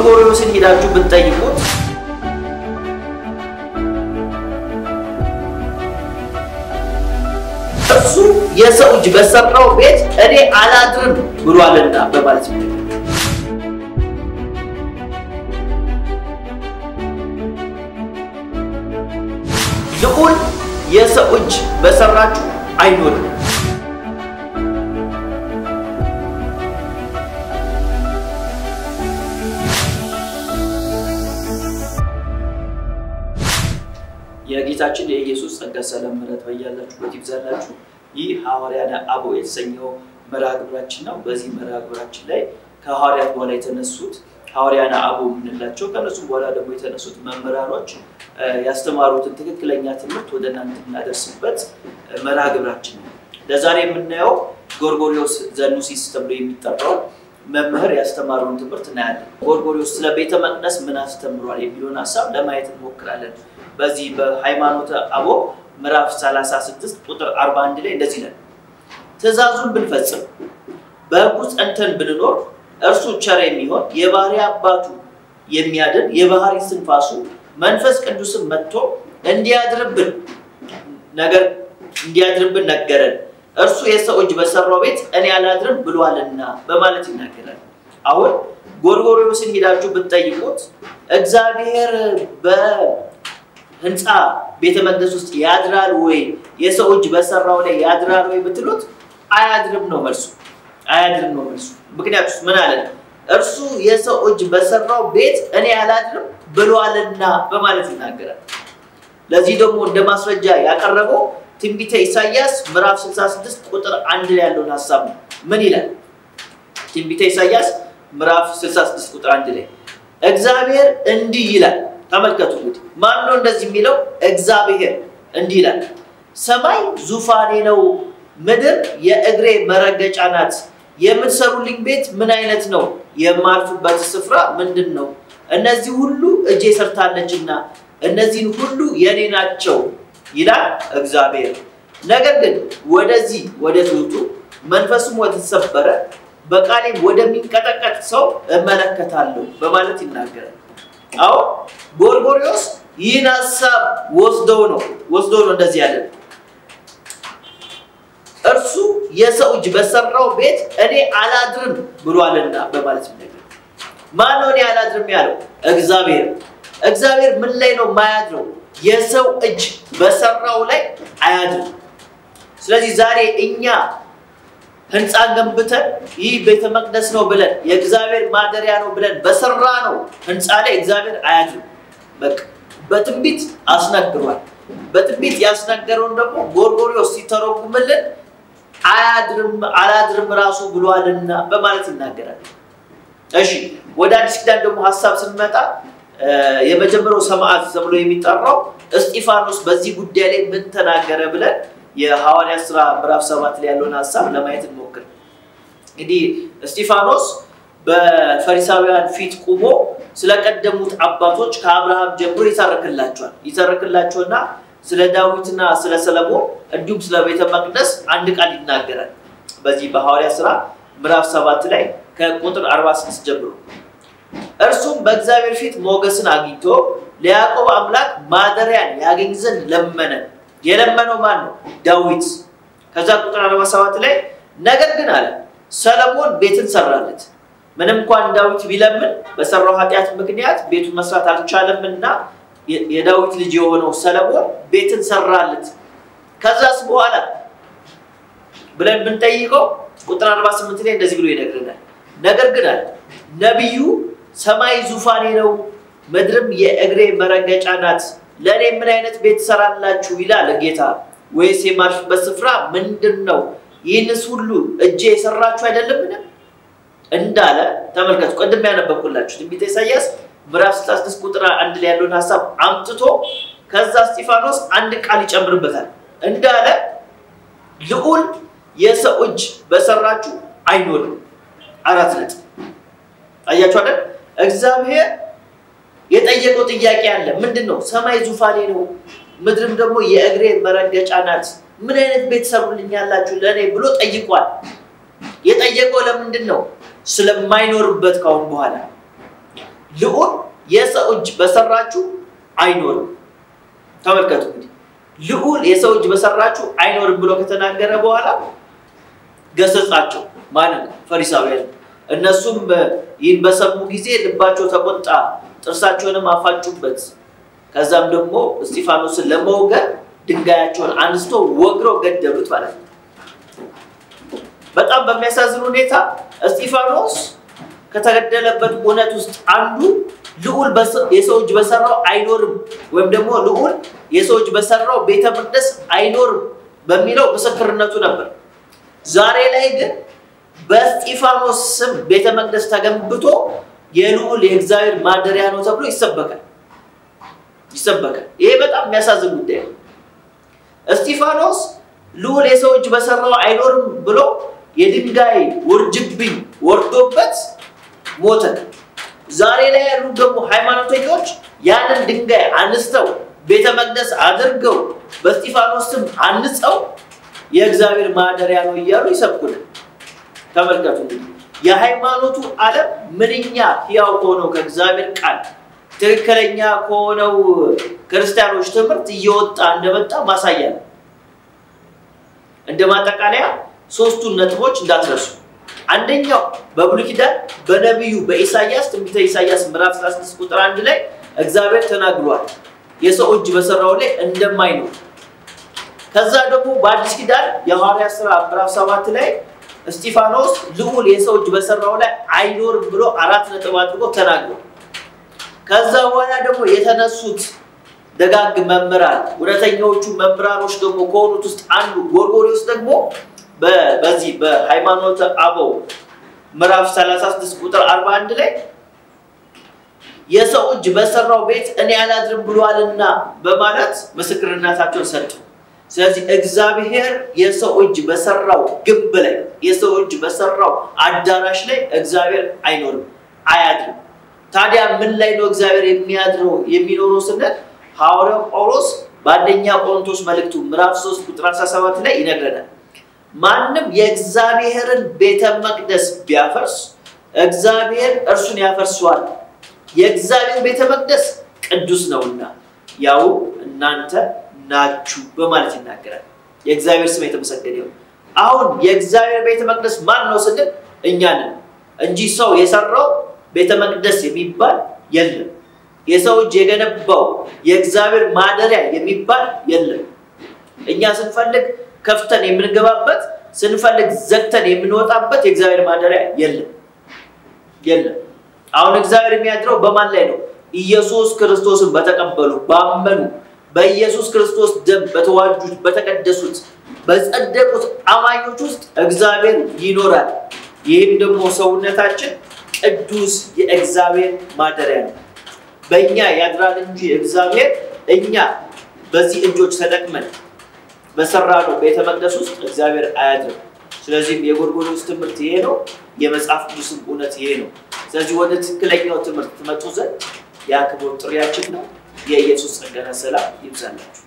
ጎርጎርዮስን ሄዳችሁ ብትጠይቁት እሱ የሰው እጅ በሰራው ቤት እኔ አላድርም ብሏልና በማለት ነው። ልዑል የሰው እጅ በሰራችሁ አይኖርም። የጌታችን የኢየሱስ ጸጋ፣ ሰላም፣ ምሕረት በያላችሁበት ይብዛላችሁ። ይህ ሐዋርያነ አበው የተሰኘው መርሃ ግብራችን ነው። በዚህ መርሃ ግብራችን ላይ ከሐዋርያት በኋላ የተነሱት ሐዋርያነ አበው የምንላቸው ከነሱ በኋላ ደግሞ የተነሱት መምህራኖች ያስተማሩትን ትክክለኛ ትምህርት ወደ እናንተ የምናደርስበት መርሃ ግብራችን ነው። ለዛሬ የምናየው ጎርጎርዮስ ዘኑሲስ ተብሎ የሚጠራው መምህር ያስተማረውን ትምህርት እናያለን። ጎርጎርዮስ ስለ ቤተ መቅደስ ምን አስተምሯል የሚለውን ሀሳብ ለማየት እንሞክራለን። በዚህ በሃይማኖተ አበው ምዕራፍ 36 ቁጥር 41 ላይ እንደዚህ ይላል፣ ትእዛዙን ብንፈጽም በሕጉ ጸንተን ብንኖር እርሱ ቸር የሚሆን የባህሪ አባቱ የሚያድን የባህሪ ስንፋሱ መንፈስ ቅዱስን መጥቶ እንዲያድርብን ነገር እንዲያድርብን ነገረን። እርሱ የሰው እጅ በሰራው ቤት እኔ አላድርም ብሏልና በማለት ይናገራል። አሁን ጎርጎርዮስን ሄዳችሁ ብትጠይቁት እግዚአብሔር በህንፃ ቤተ መቅደስ ውስጥ ያድራል ወይ የሰው እጅ በሰራው ላይ ያድራል ወይ ብትሉት አያድርም ነው መልሱ። አያድርም ነው መልሱ። ምክንያቱስ ምን አለ? እርሱ የሰው እጅ በሰራው ቤት እኔ አላድርም ብሏልና በማለት ይናገራል። ለዚህ ደግሞ እንደ ማስረጃ ያቀረበው ትንቢተ ኢሳይያስ ምዕራፍ 66 ቁጥር አንድ ላይ ያለውን ሀሳብ ነው። ምን ይላል? ትንቢተ ኢሳይያስ ምዕራፍ 66 ቁጥር አንድ ላይ እግዚአብሔር እንዲህ ይላል። ተመልከቱ እንግዲህ ማን ነው እንደዚህ የሚለው? እግዚአብሔር እንዲህ ይላል፣ ሰማይ ዙፋኔ ነው፣ ምድር የእግሬ መረገጫ ናት። የምትሰሩልኝ ቤት ምን አይነት ነው? የማርፍበት ስፍራ ምንድን ነው? እነዚህ ሁሉ እጄ ሰርታለችና እነዚህን ሁሉ የኔ ናቸው ይላል እግዚአብሔር። ነገር ግን ወደዚህ ወደ ትሑቱ መንፈሱም ወደ ተሰበረ በቃሌም ወደሚንቀጠቀጥ ሰው እመለከታለሁ በማለት ይናገራል። አሁን ጎርጎርዮስ ይህን ሀሳብ ወስደው ነው ወስደው ነው እንደዚህ ያለ እርሱ የሰው እጅ በሰራው ቤት እኔ አላድርም ብሏልና በማለት ይናገራል። ማን ነው እኔ አላድርም ያለው? እግዚአብሔር። እግዚአብሔር ምን ላይ ነው የማያድረው? የሰው እጅ በሰራው ላይ አያድርም። ስለዚህ ዛሬ እኛ ህንፃ ገንብተን ይህ ቤተ መቅደስ ነው ብለን የእግዚአብሔር ማደሪያ ነው ብለን በሰራ ነው ህንፃ ላይ እግዚአብሔር አያድርም። በቃ በትንቢት አስነግሯል። በትንቢት ያስነገረውን ደግሞ ጎርጎርዮስ ሲተረጉምልን አያድርም አላድርም ራሱ ብሏልና በማለት ይናገራል። እሺ ወደ አዲስ ኪዳን ደግሞ ሀሳብ ስንመጣ የመጀመሪያው ሰማዕት ተብሎ የሚጠራው እስጢፋኖስ በዚህ ጉዳይ ላይ ምን ተናገረ ብለን የሐዋርያት ስራ ምዕራፍ ሰባት ላይ ያለውን ሀሳብ ለማየት እንሞክር። እንግዲህ እስጢፋኖስ በፈሪሳውያን ፊት ቁሞ ስለቀደሙት አባቶች ከአብርሃም ጀምሮ ይተርክላቸዋል ይተርክላቸውና ስለ ዳዊትና ስለ ሰለሞን እንዲሁም ስለ ቤተ መቅደስ አንድ ቃል ይናገራል። በዚህ በሐዋርያት ስራ ምዕራፍ ሰባት ላይ ከቁጥር 46 ጀምሮ እርሱም በእግዚአብሔር ፊት ሞገስን አግኝቶ ለያዕቆብ አምላክ ማደሪያን ያገኝ ዘንድ ለመነ። የለመነው ማን ነው? ዳዊት። ከዛ ቁጥር 47 ላይ ነገር ግን አለ ሰለሞን ቤትን ሰራለት። ምንም እንኳን ዳዊት ቢለምን በሰራው ኃጢአት ምክንያት ቤቱን መስራት አልቻለምና የዳዊት ልጅ የሆነው ሰለሞን ቤትን ሰራለት። ከዛስ በኋላ ብለን ብንጠይቀው ቁጥር 48 ላይ እንደዚህ ብሎ ይነግረናል። ነገር ግን አለ ነቢዩ ሰማይ ዙፋኔ ነው፣ ምድርም የእግሬ መረገጫ ናት። ለእኔ ምን አይነት ቤት ትሰራላችሁ ይላል ጌታ፣ ወይስ የማርፍበት ስፍራ ምንድን ነው? ይህንስ ሁሉ እጄ የሰራችሁ አይደለምን? እንዳለ ተመልከቱ። ቅድም ያነበብኩላችሁ ትንቢተ ኢሳይያስ ምዕራፍ 66 ቁጥር አንድ ላይ ያለውን ሀሳብ አምጥቶ ከዛ እስጢፋኖስ አንድ ቃል ይጨምርበታል። እንዳለ ልዑል የሰው እጅ በሰራችሁ አይኖርም። አራት ነጥብ አያችሁ አይደል? እግዚአብሔር የጠየቀው ጥያቄ አለ። ምንድን ነው? ሰማይ ዙፋኔ ነው፣ ምድርም ደግሞ የእግሬ መረገጫ ናት። ምን አይነት ቤት ሰሩልኛላችሁ ለእኔ ብሎ ጠይቋል። የጠየቀው ለምንድን ነው? ስለማይኖርበት ካሁን በኋላ ልዑል የሰው እጅ በሰራችሁ አይኖርም። ተመልከቱ እንግዲህ ልዑል የሰው እጅ በሰራችሁ አይኖርም ብሎ ከተናገረ በኋላ ገሰጻቸው። ማለት ነው ፈሪሳውያን። እነሱም ይህን በሰሙ ጊዜ ልባቸው ተቆጣ፣ ጥርሳቸውንም አፋጩበት። ከዛም ደግሞ እስጢፋኖስን ለመውገር ድንጋያቸውን አንስቶ ወግረው ገደሉት ማለት ነው። በጣም በሚያሳዝን ሁኔታ እስጢፋኖስ ከተገደለበት እውነት ውስጥ አንዱ ልዑል የሰው እጅ በሰራው አይኖርም ወይም ደግሞ ልዑል የሰው እጅ በሰራው ቤተ መቅደስ አይኖርም በሚለው ምስክርነቱ ነበር። ዛሬ ላይ ግን በእስጢፋኖስ ስም ቤተ መቅደስ ተገንብቶ የልዑል የእግዚአብሔር ማደሪያ ነው ተብሎ ይሰበካል ይሰበካል። ይሄ በጣም የሚያሳዝን ጉዳይ ነው። እስጢፋኖስ ልዑል የሰው እጅ በሰራው አይኖርም ብሎ የድንጋይ ውርጅብኝ ወርዶበት ሞተ። ዛሬ ላይ ያሉ ደግሞ ሃይማኖተኞች ያንን ድንጋይ አንስተው ቤተ መቅደስ አድርገው በእስጢፋኖስ ስም አንጸው የእግዚአብሔር ማደሪያ ነው እያሉ ይሰብኩናል። ተመልከቱ እንግዲህ የሃይማኖቱ ዓለም ምንኛ ሕያው ከሆነው ከእግዚአብሔር ቃል ትክክለኛ ከሆነው ክርስቲያኖች ትምህርት እየወጣ እንደመጣ ማሳያ ነው። እንደ ማጠቃለያ ሶስቱን ነጥቦች እንዳትረሱ። አንደኛው በብሉይ ኪዳን በነቢዩ በኢሳያስ ትንቢተ ኢሳያስ ምዕራፍ 16 ቁጥር አንድ ላይ እግዚአብሔር ተናግሯል የሰው እጅ በሰራው ላይ እንደማይኖር። ከዛ ደግሞ በአዲስ ኪዳን የሐዋርያት ሥራ ምዕራፍ ሰባት ላይ እስጢፋኖስ ልዑል የሰው እጅ በሰራው ላይ አይኖርም ብሎ አራት ነጥብ አድርጎ ተናግሯል። ከዛ በኋላ ደግሞ የተነሱት ደጋግ መምህራን እውነተኛዎቹ መምህራኖች ደግሞ ከሆኑት ውስጥ አንዱ ጎርጎርዮስ ደግሞ በዚህ በሃይማኖተ አበው ምዕራፍ 36 ቁጥር 41 ላይ የሰው እጅ በሰራው ቤት እኔ አላድርም ብሏልና በማለት ምስክርነታቸውን ሰጡ። ስለዚህ እግዚአብሔር የሰው እጅ በሰራው ግንብ ላይ የሰው እጅ በሰራው አዳራሽ ላይ እግዚአብሔር አይኖርም፣ አያድርም። ታዲያ ምን ላይ ነው እግዚአብሔር የሚያድረው የሚኖረው ስንል ሐዋርያው ጳውሎስ በአንደኛ ቆሮንቶስ መልእክቱ ምዕራፍ 3 ቁጥር 17 ላይ ይነግረናል። ማንም የእግዚአብሔርን ቤተ መቅደስ ቢያፈርስ እግዚአብሔር እርሱን ያፈርሰዋል። የእግዚአብሔር ቤተ መቅደስ ቅዱስ ነውና ያው እናንተ ናችሁ በማለት ይናገራል። የእግዚአብሔር ስም የተመሰገነ ይሁን። አሁን የእግዚአብሔር ቤተ መቅደስ ማን ነው ስንል እኛ ነን እንጂ ሰው የሰራው ቤተ መቅደስ የሚባል የለም። የሰው እጅ የገነባው የእግዚአብሔር ማደሪያ የሚባል የለም። እኛ ስንፈልግ ከፍተን የምንገባበት ስንፈልግ ዘግተን የምንወጣበት የእግዚአብሔር ማደሪያ የለም የለም። አሁን እግዚአብሔር የሚያድረው በማን ላይ ነው? ኢየሱስ ክርስቶስን በተቀበሉ ባመኑ፣ በኢየሱስ ክርስቶስ ደም በተዋጁት፣ በተቀደሱት፣ በጸደቁት አማኞች ውስጥ እግዚአብሔር ይኖራል። ይህም ደግሞ ሰውነታችን ቅዱስ የእግዚአብሔር ማደሪያ ነው። በእኛ ያድራል እንጂ እግዚአብሔር እኛ በዚህ እጆች ተጠቅመን በሰራነው ቤተ መቅደስ ውስጥ እግዚአብሔር አያድርም። ስለዚህም የጎርጎርዮስ ትምህርት ይሄ ነው፣ የመጽሐፍ ቅዱስም እውነት ይሄ ነው። ስለዚህ ወደ ትክክለኛው ትምህርት ትመጡ ዘንድ የአክብሮት ጥሪያችን ነው። የኢየሱስ ጸጋና ሰላም ይብዛላችሁ።